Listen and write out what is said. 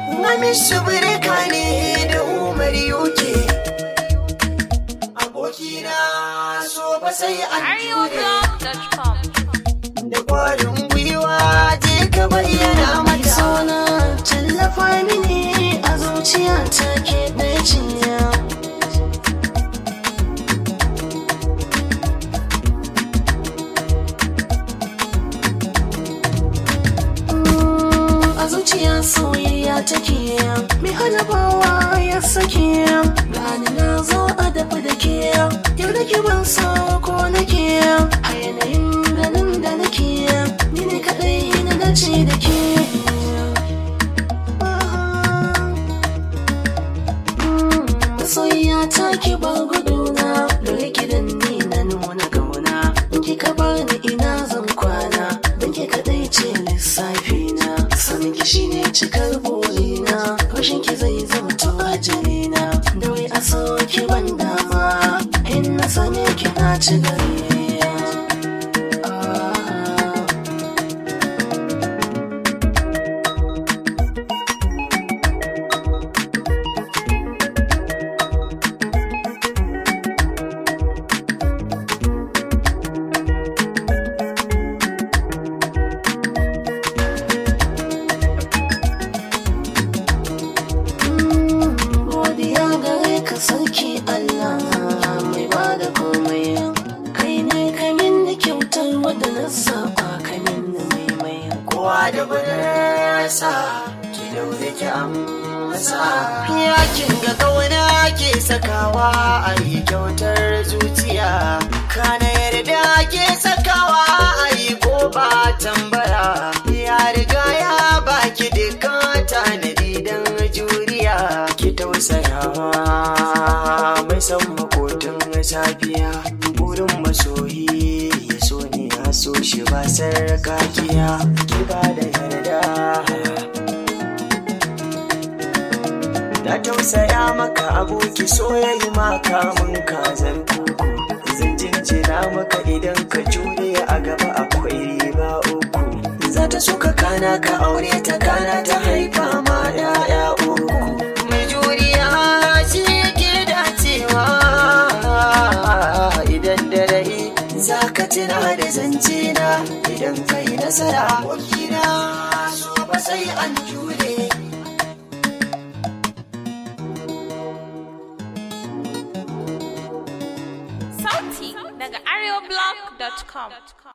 Hamisu birka ne da Umar yuke. Abokina so ba sai an jure. arewablog.com Da kwarin gwiwa je ka bayyana mata. Sona tallafa mini a zuciya ta ke ɗaya cinya. Mm, A zuciya soyayya take mai halabawa ya sake gani na zo a dafa da ke yau da ke ban sa ko nake a yanayin ganin da nake ni ne kaɗai na dace da ke soyayya ta ki ba guduna dole gidan ni na nuna gauna in kika bar ni ina zan kwana don ke kadai ce lissafi na sanin ki shine cikar burina rashin ki zai zama to ajalina da wai a so ki ban dama in na same ki na ci gari Ah. godiya gare ka sarki Allah mai ba da komai kai ne kamin da kyautar wadda na saba kamin da mai mai Kowa da budurarsa ki daure ki amsa. Yakin ga kauna ke sakawa a yi kyautar zuciya. Kana yarda ke sakawa a yi ko ba tambaya. Ya riga ya baki dukkan tanadi don juriya. Ki tausayawa mai san makotun safiya. Burin masoyi ya so ne ya so shi ba sarkakiya. Ki ba da yarda. Na tausaya maka aboki soyayya maka mun kazar kuku Zan jinjina maka idan ka jure a gaba akwai riba uku Za ta suka kana ka aure ta kana ta haifa ma ya'ya uku Mai juriya shi yake dacewa Idan da rai za ka tuna da zance na Idan ka yi nasara Wakina so ba sai an jure sauti daga arewablog.com